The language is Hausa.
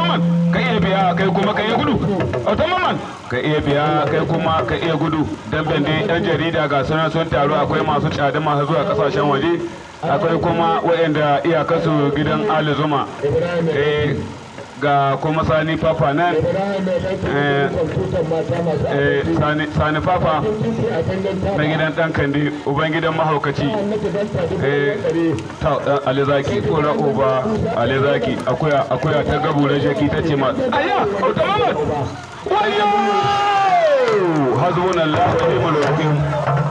automaman ka iya biya kai kuma ka iya gudu automaman ka iya biya kai kuma ka iya gudu damben dai yan jarida ga sunan sun taru akwai masu tsada masu zuwa kasashen waje akwai kuma waɗanda iyakarsu gidan ali zuma eh, ga kuma sani papa nan eh, eh, sani, sani papa na gidan dan kandi uban gidan mahaukaci eh, ta dan alizaki kora uba alizaki akuya akuya ta gabura shaki ta ce ma ayya automaman wayo hazbunallahu wa ni'mal wakil